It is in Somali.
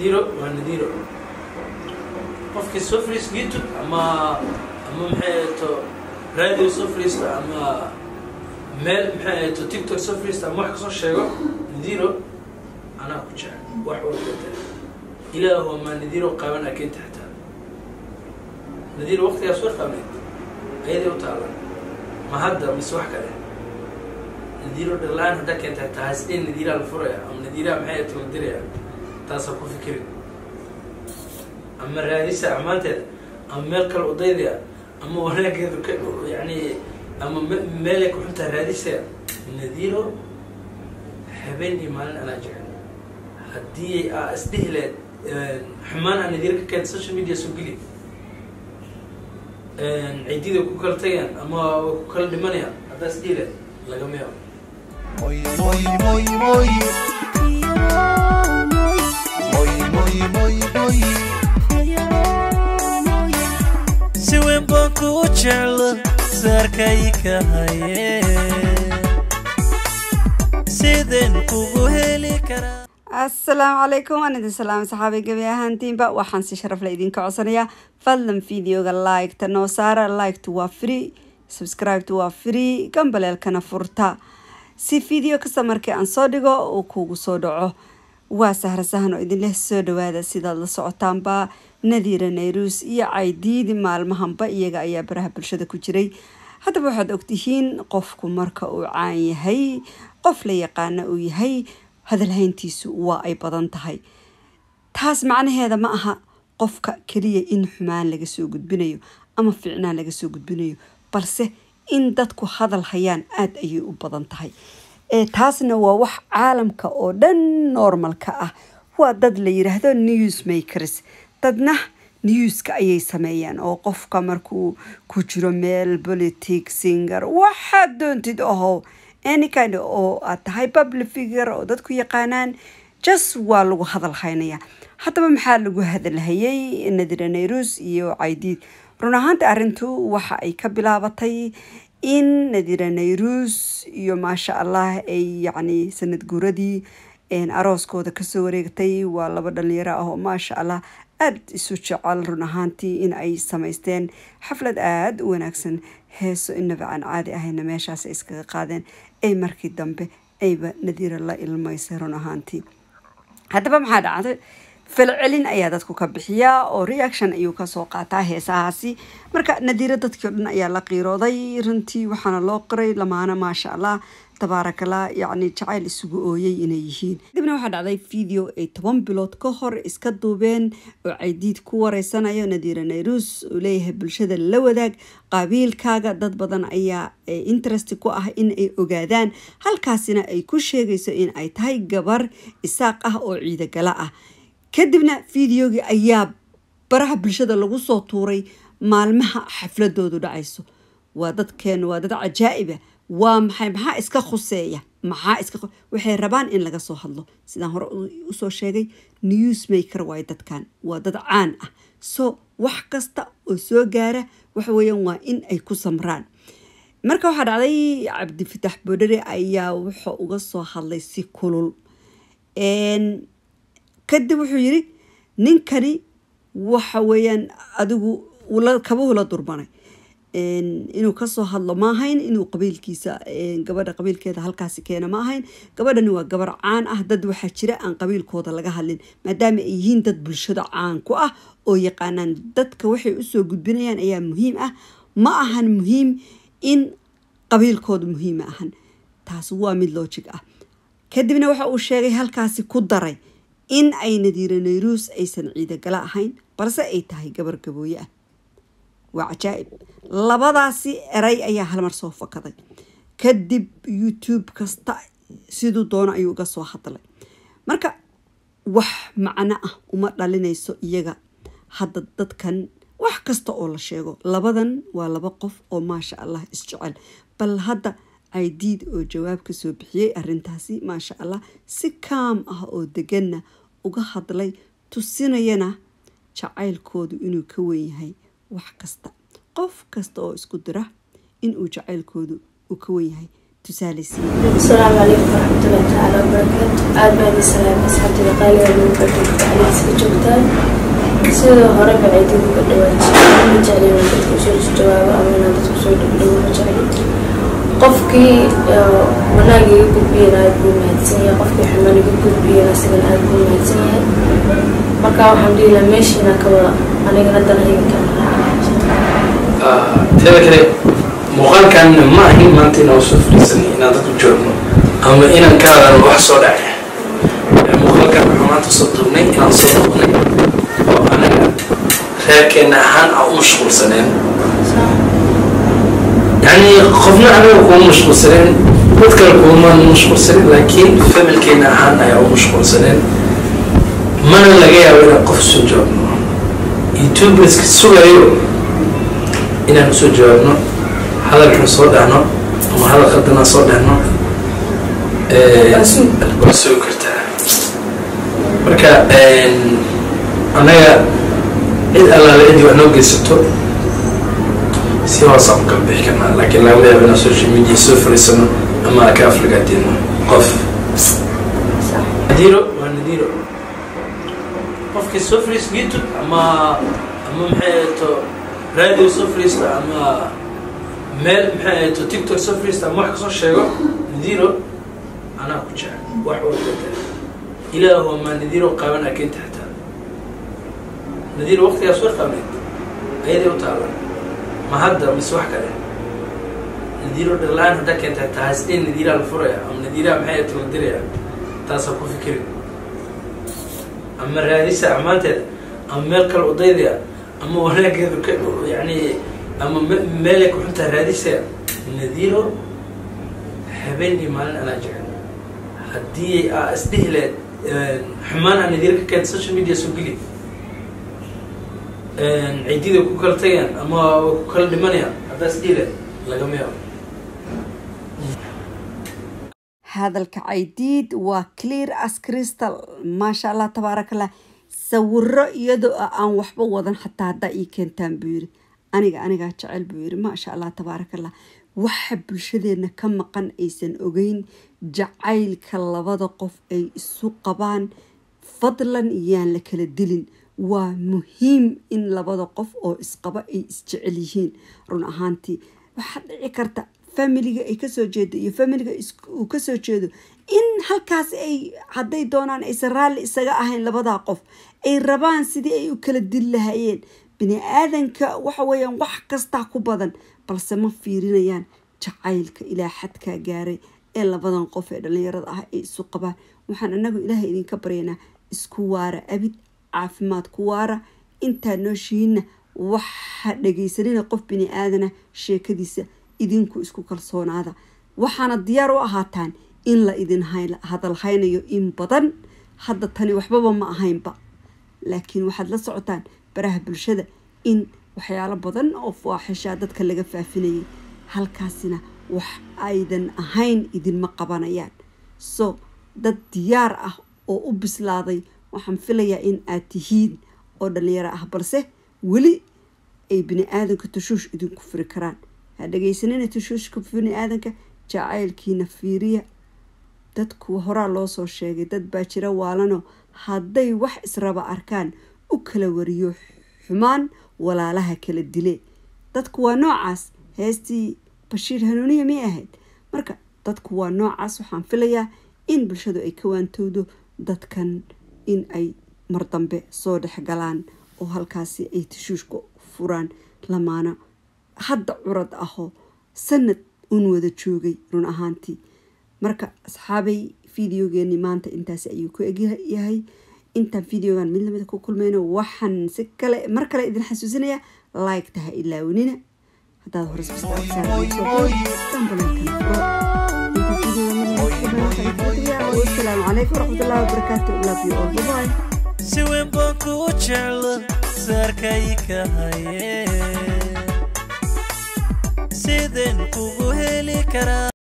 nadiiro waa nadiiro qofkii soo fariista youtube ama ama maxay ahato radio soo fariista ama meel maxay ahato tiktok soo fariista ama wax kasoo sheego nadiiro anaa ku jecel wax walbata ilaahu maa nadiiro qaaban akeenta xataa nadiiro waqtigaas war qabneyd ayaday u taalan ma hadda mise wax kale nadiiro dhalaan haddaa keenta taa hasdee nadiiraa la furaya ama nadiiraa maxay ahato la diraya taasaa ku fikirin ama raadisa amaanteeda ama meel kale udaydaya ama wanaageedu ka yani ama meelay ku xuntaa raadisaya nadiiro habeen iyo maalin anaa jecel haddii aa isdhihi leed xumaan aa nadiiro ka keenta social media soo geli ciidida ku kala tagayaan ama way ku kala dhimanayaan haddaa isdhihi leed lagama yaabo Muy, muy, muy, muy. Muy, muy, muy, muy. si weyn baan kuu jeclo saarkay ka haye sideen kugu heli karaa asalaamu calaykum waan idin salaamay saxaabay gebi ahaantiinba waxaan si sharaf la idinka codsanayaa fadlan videoga liketa noo saara liketa waa free subscribeta waa free gambaleelkana furta si video kasta markii aan soo dhigo uu kugu soo dhaco waa sahra sahan oo idinleh soo dhawaada sidaad la socotaanba nadiira nayruus iyo caydiidi maalmahanba iyaga ayaa baraha bulshada ku jiray haddaba waxaad ogtihiin qofku marka uu caan yahay qof la yaqaana uu yahay hadalhayntiisu waa ay badan tahay taas macnaheeda ma aha qofka keliya in xumaan laga soo gudbinayo ama fiicnaan laga soo gudbinayo balse in dadku hadal hayaan aada ayay u badan tahay ee taasna waa wax caalamka oo dhan normalka ah waa dad la yiraahdo newsmakers dadna newska ayay sameeyaan oo qofka markuu ku jiro meel politic singer waxaad doontid ahow any kind oo aad tahay public figure oo dadku yaqaanaan just waa lagu hadal haynaya haddaba maxaa lagu hadalhayay nadira nayrus iyo caydiid run ahaanta arrintu waxa ay ka bilaabatay in nadira nayrus iyo maasha allah ay yacni sanad guuradii arooskooda kasoo wareegtay waa laba dhalinyaro ah oo maasha allah aada isu jecel run ahaantii in ay samaysteen xaflad aada u wanaagsan heeso inaba aan caadi ahayna meeshaas ay iskaga qaadeen ay markii dambe ayba nadiira la ilmaysay run ahaantii haddaba maxaa dhacday falcelin ayaa dadku ka bixiyaa oo reaction ayuu kasoo qaataa heesahaasi marka nadiiro dadkii o dhan ayaa la qiirooday runtii waxaana loo qiray lamaana maasha allah tabaarakallah yacni jacayl isugu ooyay inay yihiin kadibna waxaa dhacday video ay toban bilood ka hor iska duubeen oo caydiid ku wareysanayo nadiira nayrus uu leeyahay bulshada la wadaag qabiilkaaga dad badan ayaa interest ku ah in ay ogaadaan halkaasina ay ku sheegayso in ay tahay gabar isaaq ah oo ciidagala ah kadibna videogii ayaa baraha bulshada lagu soo tuuray maalmaha xafladoodu dhacayso waa dadkeen waa dad cajaa'iba waa maxay maxaa iska khuseeya maxaa iska waxay rabaan in laga soo hadlo sidaan hore usoo sheegay newsmaker waay dadkan waa dad caan ah so wax kasta oo soo gaara waxa weeyaan waa in ay ku samraan marka waxaa dhacday cabdifatax boodhare ayaa wuxuu uga soo hadlay si kulul kadib wuxuu yiri ninkani waxa weeyaan adigu kabuhu la durbanay inuu kasoo hadlo ma ahayn inuu qabiilkiisa gabadha qabiilkeeda halkaasi keena ma ahayn gabadhani waa gabar caan ah dad waxaa jira aan qabiilkooda laga hadlin maadaama ay yihiin dad bulshada caan ku ah oo yaqaanaan dadka waxay usoo gudbinayaan ayaa muhiim ah ma ahan muhiim in qabiilkooda muhiima ahan taas waa mid logic ah kadibna waxa uu sheegay halkaasi ku daray in ay nadiira nayruus aysan ciidagala ahayn balse ay tahay gabar gabooye ah waa cajaa'ib labadaasi eray ayaa halmar soo fakaday kadib youtube kasta siduu doono ayuu uga soo hadlay marka wax macno ah uma dhalinayso iyaga hadda dadkan wax kasta oo la sheego labadan waa laba qof oo maasha allah isjecel bal hadda caydiid oo jawaab kasoo bixiyey arintaasi maasha allah si kaam ah oo deganna uga hadlay tusinayana jacaylkoodu inuu ka wen yahay wax kasta qof kasta oo isku dira inuu jacaylkoodu uu ka wen yahay tusaaleysiiya asalaamu calaykum waraxmatullahi tacaala wabarakaatu aad baan idin salaamay asxaabtayda qaaliga lagu bartay tahay sida hore baciidinku ka dhawaajiyay ma jecli inaan dadka usoo jawaabo ama inaan dadka usoo dhigdhigo ma jecli qofkii wanaag iga gudbiyana aada buu mahadsan yahay qofkii xumaan iga gudbiyana isagana aada buu mahadsan yahay marka waxaan dhihi lahaa meeshiina ka wada anigana danahayga ka teeda kale muuqaalkan ma ahin maanta inaan soo fariisanay inaan dadku joogno ama inaan ka hadalno wax soo dhacay muuqaalkan waxaan maanta soo duubnay inaan soo duubnay oo anaga reerkeena ahaan aan u mashquulsaneen يعني قفنا أنا وكون مشغول سنين بذكر كون مشغول سنين لكن فملكينا أهانا يا مشغول سنين من لقيا ولا قف سجوبنا يوتيوب بس سوغايو إن نسجوبنا هذا كان صودعنا وما هذا قدنا صودعنا بسوق كرتا marka anaga cid allaale cidii wax noo geysato si hoosaan u kala bixi karnaa laakiin laga yaaba inaan social media soo fariisano ama ka aflagaadino qof nadiro waa nadiro qofkii soo fariista youtube ama ama maxay to radio soo fariista ama meel maxay to tiktok soo fariista ama wax kasoo sheego nadiro anaa ku jecel wax walbada ilaahu ma nadiro qaaban akinta xitaa nadiro waqtigaas war qabneed ayaday u taaban ma hadda mise wax kale nadiiro dhalaan hadda keenta taas in nadiiraa la furaya ama nadiiraa maxay tala diraya taasaa ku fikirin ama raadisa amaanteeda ama meel kale udaydaya ama wanaageedu ka yani ama meelay ku xuntaa raadisaya nadiiro habeen iyo maalin anaa jecel haddii aa isdhihi leed xumaan aa nadiiro ka keenta social media soo geli ciidida ku kala tagayaan ama ku kala dhimanayaan haddaas dhiile lagama yaabo hadalka caydiid waa clear as crystal maasha allah tabaarakallah sawiro iyadoo ah aan waxba wadan xataa haddaa ii keentaan buu yiri aniga anigaa jecel buu yiri maasha allah tabaarakallah waxa bulshadeena ka maqan aysan ogeyn jacaylka labada qof ay isu qabaan fadlan yaan la kala dilin waa muhiim in labada qof oo isqaba ay isjecel yihiin run ahaantii waxaa dhici karta familiga ay kasoo jeedo iyo familiga uu kasoo jeedo in halkaas ay hadday doonaan aysan raalli isaga ahayn labadaa qof ay rabaan sidii ay u kala dil lahayeen bini aadanka waxa weeyaan wax kastaa ku badan balse ma fiirinayaan jacaylka ilaa xadkaa gaaray ee labadan qof ee dhallinyarada ah ay isu qabaan waxaan anagu ilaahay idinka baryaynaa isku waara abid caafimaad ku waara intaad nooshihiinna waxa dhagaysanina qof bini aadana sheekadiisa idinku isku kalsoonaada waxaana diyaar u ahaataan in la idin hadalhaynayo in badan hadda tani waxbaba ma ahaynba laakiin waxaad la socotaan baraha bulshada in waxyaalo badan oo faaxishaa dadka laga faafinayay halkaasina wax aydan ahayn idinma qabanayaan so dad diyaar ah oo u bislaaday waxaan filayaa in aad tihiin oo dhalinyaro ah balse weli ay bini aadanka tushuush idinku furi karaan ha dhagaysanina tushuushka bini aadanka jacaylkiina fiiriya dadku horaa loo soo sheegay dad baa jira waalano hadday wax israba arkaan u kala wariyo xumaan walaalaha kala dile dadku waa noocaas heestii bashiir hanuuniya miyay ahayd marka dadku waa noocaas waxaan filayaa in bulshadu ay ka waantowdo dadkan in ay mar dambe soo dhex galaan oo halkaasi ay tashuushka furaan lamaana hadda curad ahoo sanad un wada joogay run ahaantii marka asxaabay videogeeni maanta intaasi ayuu ku egyahay intaan videogan mid lamida ku kulmayno waxaan si kale mar kale idin xasuusinayaa like taha ilaawanina haddaad hore wasalaamu calaykum waraxmatullahi wabarakaatu love you all bye bye si weyn baan kuu jeclo saarkay ka haye sideen kugu heli karaa